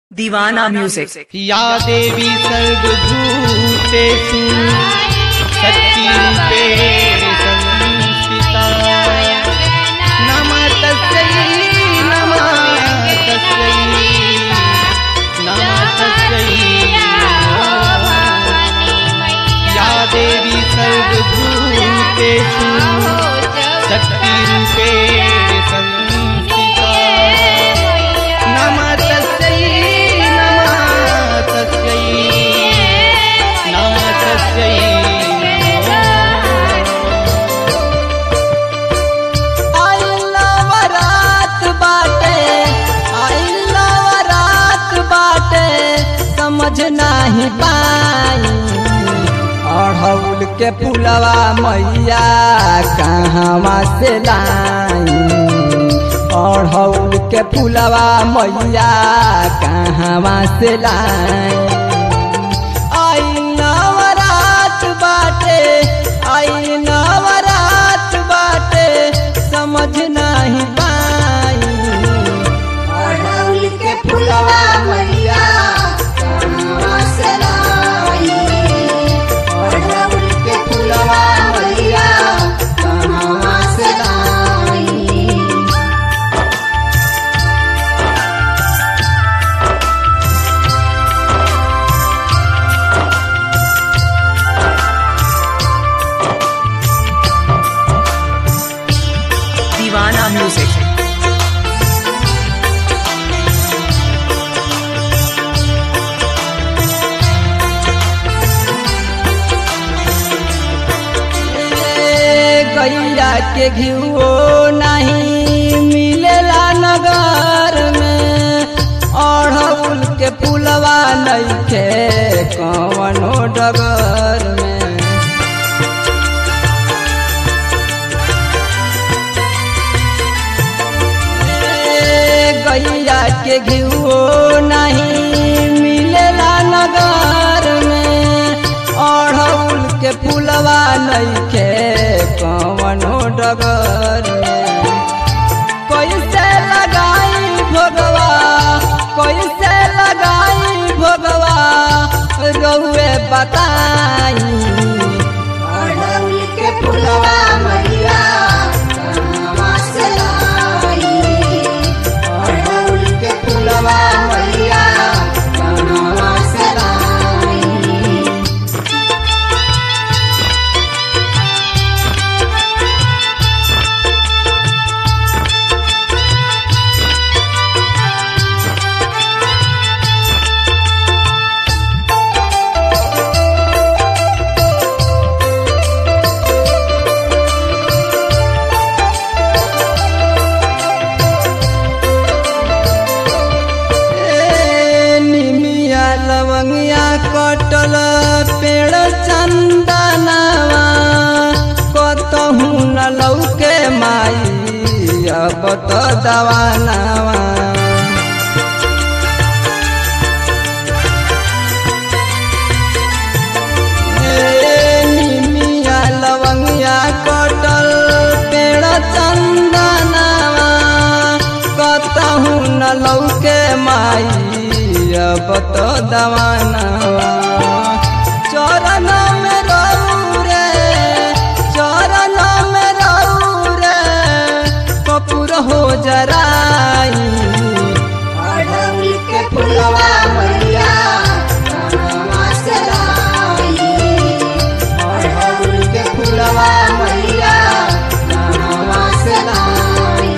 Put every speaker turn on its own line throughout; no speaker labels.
दीवाना म्यूजिक
या देवी सर्वभूतेषु शक्तिरूपेण संस्थिता नमः तस्यै नमः तस्यै नमः तस्यै या देवी सर्वभूतेषु शक्तिरूपेण संस्थिता नमः तस्यै नमः तस्यै नमः तस्यै
नवरात बाटे आई नवरात बाटे समझ नाही पाई अढ़ौल के पुलवा मैया कहवा से लाई अढ़ौल के पुलवा मैया कहवा से लाई आई नवरात बाटे आई नवरात बाटे समझ नहीं पाई
अड़हुल के फुलवा मैया कहवा से लाई अड़हुल के फुलवा मैया कहवा से लाई
दीवाना म्यूजिक
ए, गैया के घियो नहीं मिलेला नगर में अढ़ौल के पुलवा नइखे कवनो डगर में ए, गैया के घियो नहीं मिलेला नगर में अढ़ौल के पुलवा नइखे कवनो डगर में कैसे लगाई भोगवा कैसे लगाई भोगवा रहुए बताई
अड़हुल के फुलवा मैया कहवा से लाई अड़हुल के फुलवा मैया कहवा से लाई
ए, निमिया लवंगिया कटल पेड़ चंदनवा कतहू न लौके माई अब तो दवानवा ए, निमिया लवंगिया कटल पेड़ चंदनवा कतहू न लौके माई अब तो दवानवा चरण में रहू रे चरण में रहू रे कपूर हो जराई
अड़हुल के फुलवा मैया कहवा से लाई अड़हुल के फुलवा मैया कहवा से लाई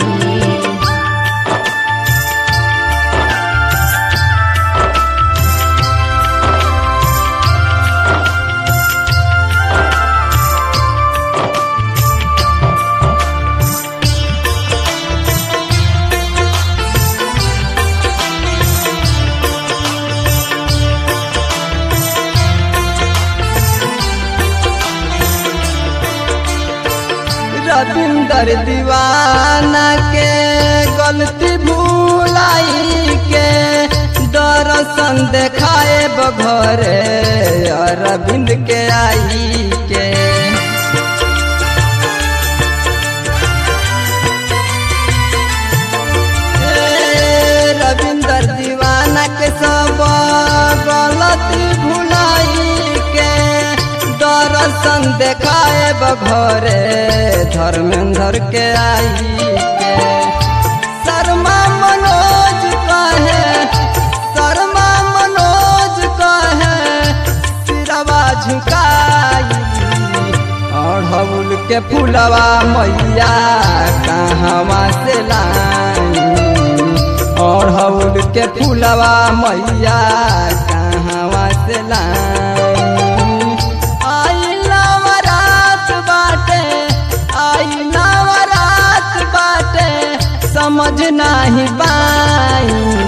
रविंदर दीवाना के गलती भूलाई के दर्शन देखाए बघरे अरविंद के आई के ए, रविंदर दीवाना के देखाए बघरे धर्मेंद्र के आई के शर्मा मनोज कहे शर्मा मनोज कहे सिरवा झुकाई अढ़ौल के फुलवा मैया कहवा से लाई अढ़ौल के फुलवा मैया कहवा से लाई आई नवरात बाटे आई नवरात बाटे समझ नाही बाई